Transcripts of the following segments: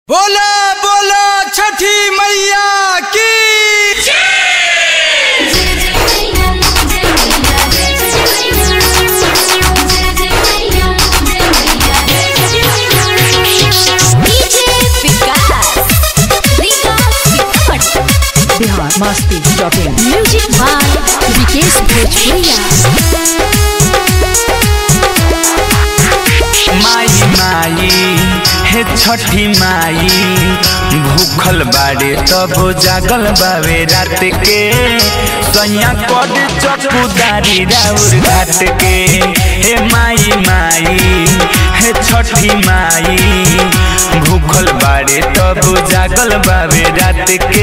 बोला बोला छठी मैया की बिहार मस्ती dot in music by Vikesh Bhojpuriya माई माई हे छठी माई भूखल बाड़े तब जागल बावे रात के सैया कद चपुदारी राउर घाट के हे माई माई हे छठी माई भूखल बाड़े तब जागल बावे रात के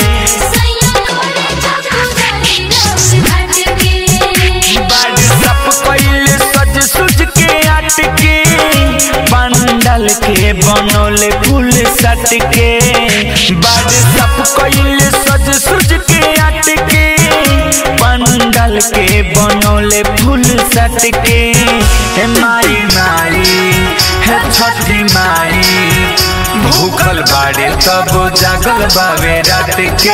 बाड़ सप कइले सज सुज के आट के पंडल के बनोले फूल सट के बाड़ सप कइले सज सुज के आट के पंडल के बनोले फूल सट के हे माई माई हे छठी माई भूखल बाड़े तब जागल बावे रात के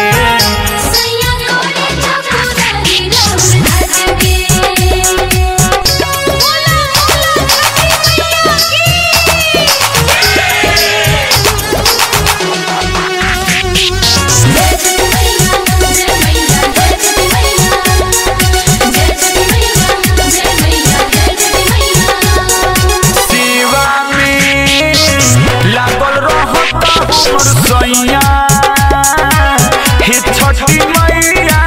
सेवा में लागल रहता हमर सैया हे छठी मैया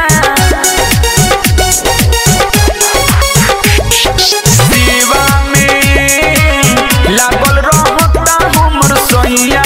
सेवा में लागल रहता हमर सैया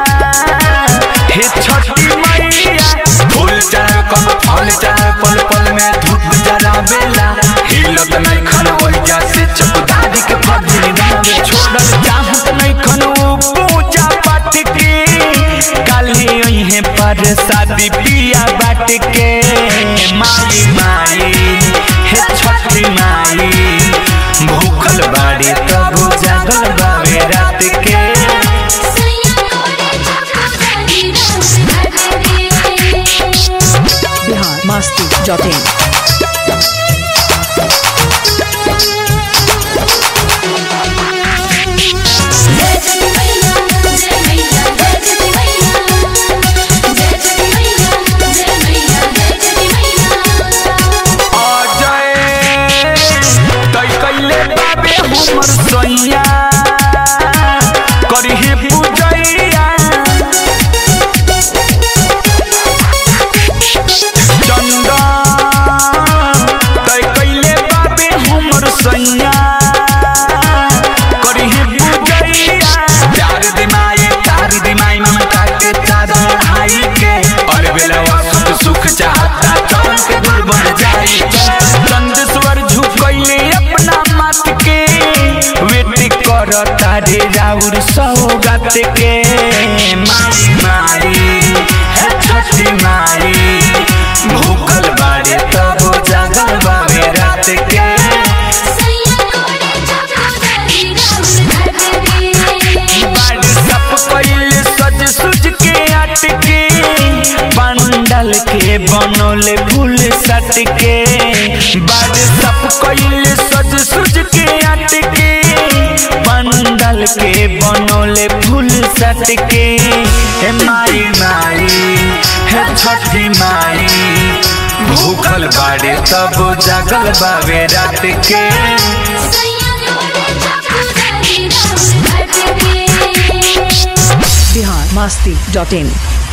हे छठी मैया फूल चाहे कब फल चाहे पल पल में धूप जरा बेला हिलत नहीं खन ओइजा से चपदारी के फर्जी निभावे छोड़ल चाहत नहीं खन वो पूजा पाठ के काली ओहे पर शादी पिया बाट के माई माई हे छठी माई भूखल बाड़ी तब जागल बावे रात के बिहार मस्ती डॉट इन अजय तै कैले बाबे हमर सैया करिहे पूजैया चंदन तै कैले बाबे हमर सैया करिहे पूजैया प्यार दिमाई तार दिमाई ममता के चादर हाई के और बेलवा सुख सुख चाहता चमन के गुल बन जाई चंदेश्वर झुकैले अपना मत के वेट कर तारे राउर सौगत के मारी मारी है छठी मारी भूखल बाड़े तब जागल बावे रात के बाड़ सप कइले सज सुज के आट के पंडल के बनोले फूल सट के बाड़ सप कइले सज सुज के आट के पंडल के बनोले फूल सट के हे माई माई हे छठी माई भूखल बाड़े तब जागल बावे रात के बिहार मस्ती डॉट इन